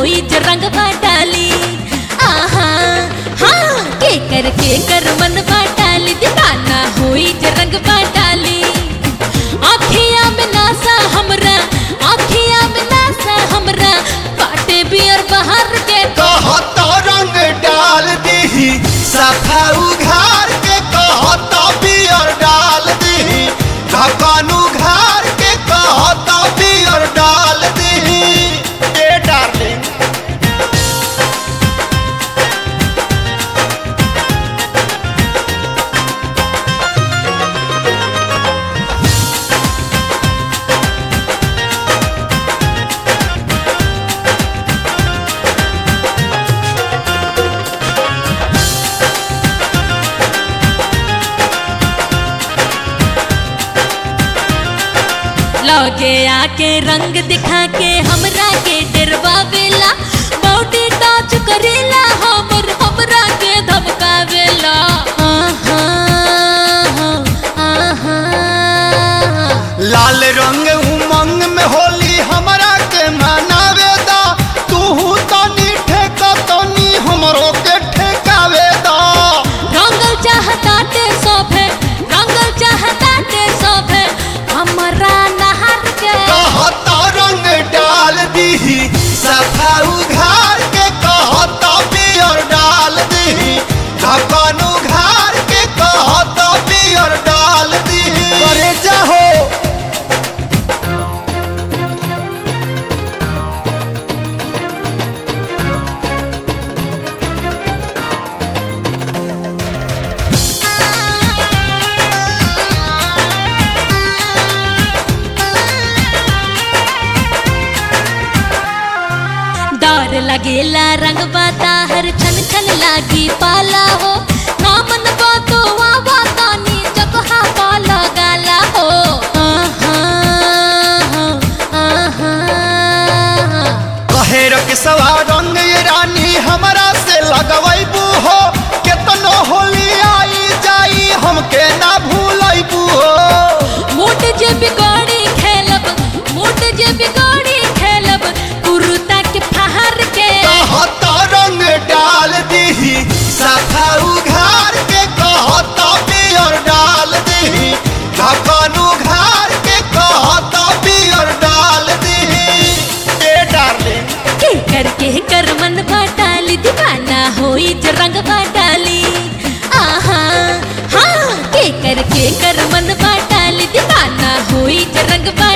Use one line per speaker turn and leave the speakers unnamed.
होई ज रंग डाली आहा हाँ के कर के कर मन डाली दीवाना होई ज रंग डाली आखिया में नासा हमरा आखिया में नासा हमरा बाटे बियर बाहर के
कहत रंग डाल दी सफा उघार के कहत बियर डाल दी ढक्कन उघार के कहत बियर डाल दी ए डार्लिंग
लगे आके रंग दिखा के हमरा के डरवावेला बॉडी टच करेला हमर हमरा के धमकावेला आहा आहा
लाल रंग उमंग में होली हमरा के मनावे दा तू तनी ठेका तनी हमरो के ठेकावे दा
रंगल चाहताटे सोभे रंगल चाहताटे सोभे हमरा नहर के
कहत रंग डाल दी सफा उघार के कहत बियर डाल दी ढक्कन उघार के कहत बियर डाल दी करे जाहो
डर लगेला रंग बाता हर छन छन लागी पाला हो नामन बातो आवा तानी जगहा पाला गाला हो आहा आहा
कहे रखसवा रंग ये रानी हमरा से लगवैबू हो केतनो होली आई जाई हमके ना भूलैबू हो
मोट जे बिगाड़ी खेलब मोट जे बिगाड़ी खेलब कुर्ता के फहर के
कहत रंग डाल दी सफा उघार के कहत बियर डाल दी ढक्कन उघार के कहत बियर डाल दी ए डार्लिंग
के कर के कर मन बाटाली दीवाना होई ज रंग बाटाली आहा हाँ के कर के कर मन बाटाली दीवाना होई ज रंग बाटाली